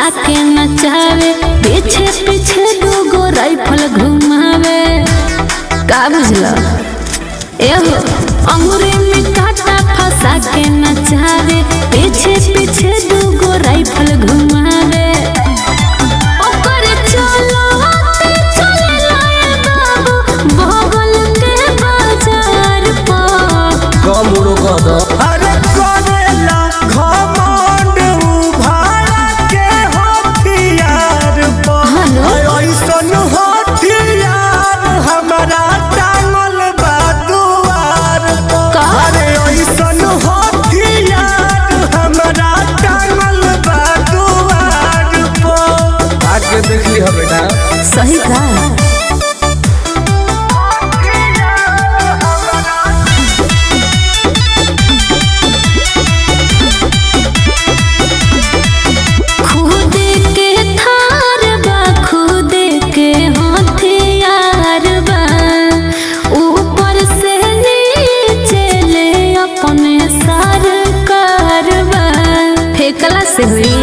फंसा के नचावे पीछे पीछे दूगो राइफल घुमावे का बुझला एहो अंगूरी में काटा फंसा के नचावे पीछे पीछे दूगो राइफल घुमावे ओकर चलाते चलेला ए बाबू बगल के बाजार पर कमुड़ो कद अरे करेला घमंड उभारा के हथियार पर हेलो? ऐसन हथियार हमारा टांगल बा दुआर पर का? अरे ऐसन हथियार हमारा टांगल बा दुआर पर आके देख ली हो बेटा सही का खुद के थार बा खुद के हथियार बा ऊपर से नीचे ले अपने सरकार बा फेकला से हुई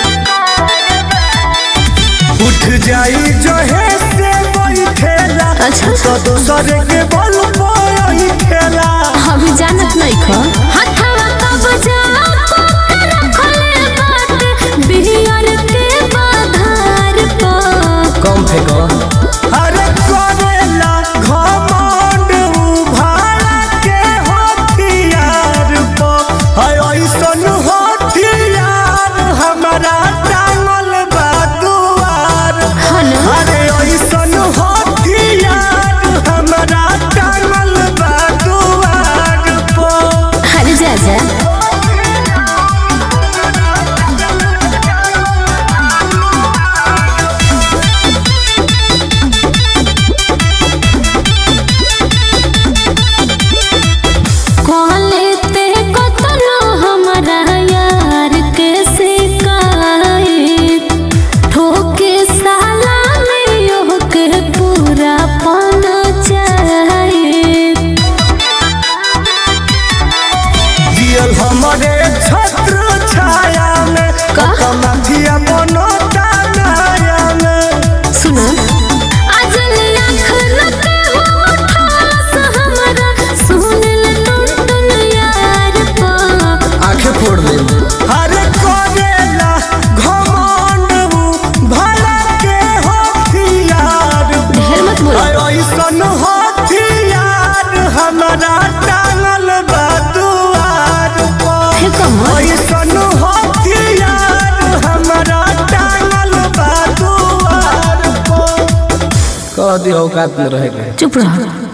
उठ जाई जो है से बैठेला अच्छा। तो दूसरे के बल पर खेला अभी जानत नहीं खो हथवा कब जा रखले बात बिहार के बाधार पर कम फेंको अरे करेला घमंड उभारा के हथियार पर है ऐसन हथियार हमारा टांगल बा दुआर हन अरे ऐसन हथियार हमारा टांगल बा दुआर पर हर जा जा कॉले ते कतनो हमारा यार के शिकायत ठोके साला में यो के पूरा पन चाहिए जियल हमारे छत्र छाया में का? कमाथिया बनता नाया में सुना अजल आँख न के होठस हमरा सुनल टुन टुन यार पा आंखें फोड़ दे अरे करेला घमंड भला के हथियार ढेर मत बोलो अरे ऐसन हथियार हमारा टांगल बा दुआर पर फेंको मत ऐसन हथियार हमारा टांगल बा दुआर पर कह दी औकात में रहेगा चुप रहो